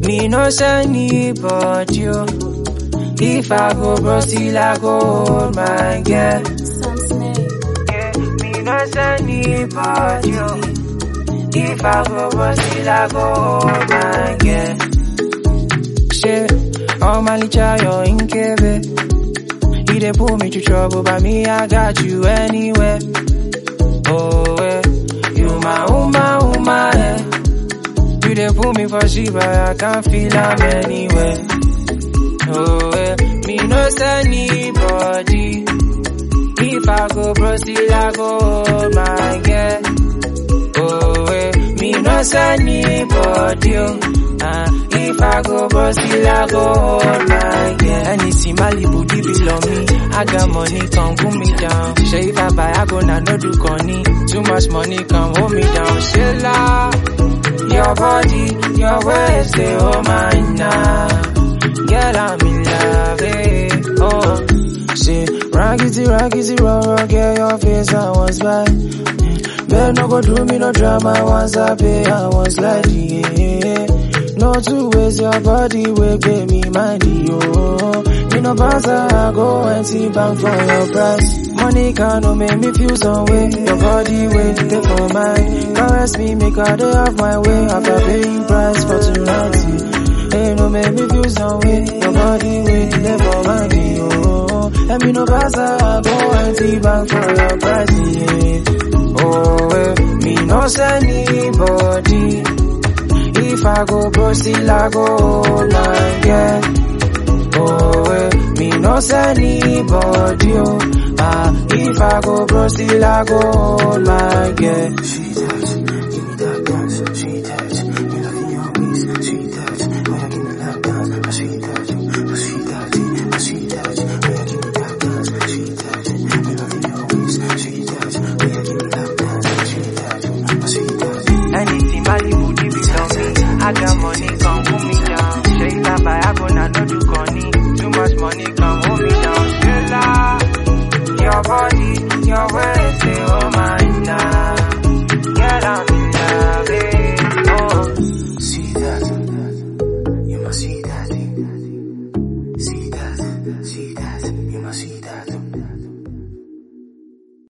Me no send anybody, oh. If I go bro, still I go hold my girl. Yeah, me no send anybody, oh. If I go bro, still I go hold my girl. Shit, all my licha, you're in Kebe. He dey pull me to trouble, but me, I got you anywhere. Oh, eh. You my uma, uma, eh. You dey pull me for shit, but I can't feel I'm anywhere. Oh, eh. Me no send anybody. If I go bro, still I go hold my girl. Oh, eh. Me no send anybody, oh. Uh, if I go bro, still I go hold my girl. Anything Malibu, give it on me. I got money, come cool me down. Say if I buy, I go now, no do conny. Too much money, come hold me down. Shilla, your body, your ways, they hold mine now. Girl, I'm in love, eh. Oh, say, raggedy, raggedy, raw, raw, girl, your face, I was by. Better no go do me no drama once I pay, I was like, yeah. No two ways, your body will give me money, yo. Me no pass, I go and see bank for your price. Money can no make me feel some way. Your body way, take for mine. Caress me, make a day of my way. After paying price for tonight. Hey, no make me feel some way. Your body way, take for mine, yo. And me no pass, I go and see bank for your price, yeah. Oh, eh, me no send anybody. If I go bro, still I go hold my girl. Oh, eh, me no send anybody, oh. Ah, if I go bro, still I go hold my girl.